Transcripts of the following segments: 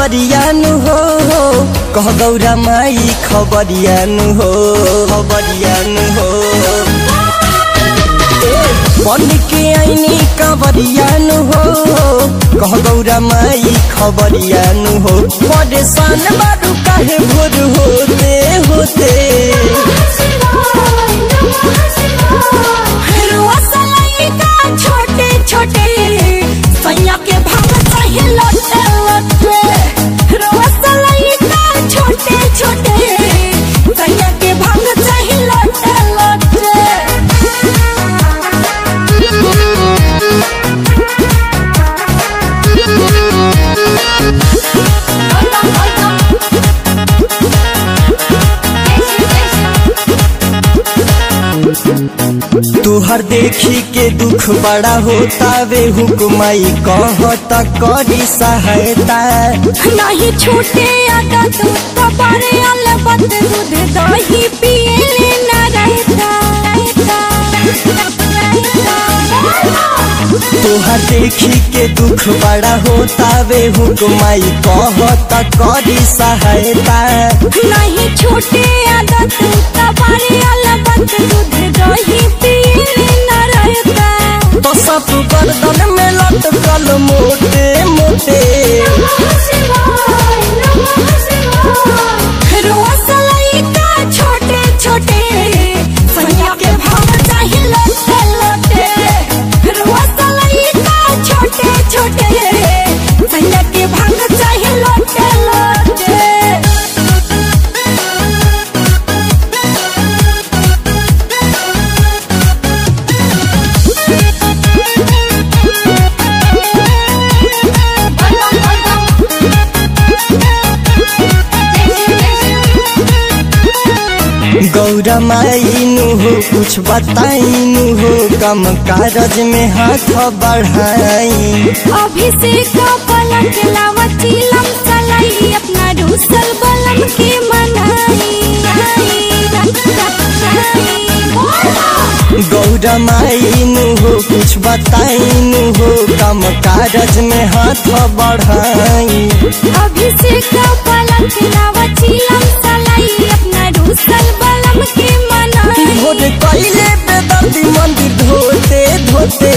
कांवरियानु हो कह गौरा माई खबरियानु हो खबरियानु हो बन के आईनी कांवरियानु हो कह गौरा माई खबरियानु हो परेशान बारू काहे भोर होते होते छोटे छोटे सैया के भाग चाहिए लौटे लौटे रसलाई का छोटे छोटे सैया के भाग चाहिए लौटे लौटे तुहर देखी के दुख बड़ा होता वे हुकुमाई कहता करी सहायता नहीं छूटे आदत कबारे अलबत दूध दही पिए न रहता तुहर देखी के दुख बड़ा होता वे हुकुमाई कहता करी सहायता नहीं छूटे आदत कबारे अलबत दूध दही पिए न रहता तो सब गर्दन में लटकल मोटे मोटे रसलाई का छोटे छोटे सैया के भाव चाहिए लौटे लौटे रसलाई का छोटे छोटे सैया के भाव चाहिए लौटे लौटे गौरा माईनु हो कुछ बताईनु हो कम कागज में हाथ बढ़ाई अभिषेक पलक लावत चिलम चलाई अपना रूसल बलम के मनाई गौरा माईनु हो कुछ बताईनु हो कम कागज में हाथ बढ़ाई अभिषेक पलक लावत चिलम चलाई अपना रूसल बलम के मनाई भोर कैले बेदर्दी मंदिर धोते धोते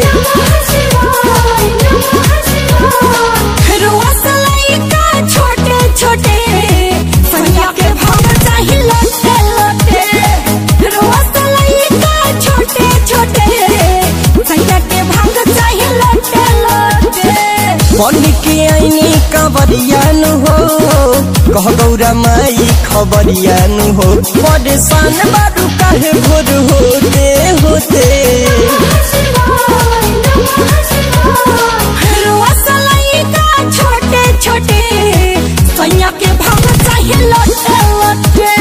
रसलाई का छोटे छोटे सैया के भाव चाहिए लौटे लौटे रसलाई का छोटे छोटे सैया के भाव चाहिए लौटे लौटे बन के आईनी कांवरियानु हो कह गौरा माई खबरियानु हो परेशान बारू काहे भोर होते होते रसलाई का छोटे छोटे सैया के भाव चाहिए लौटे लौटे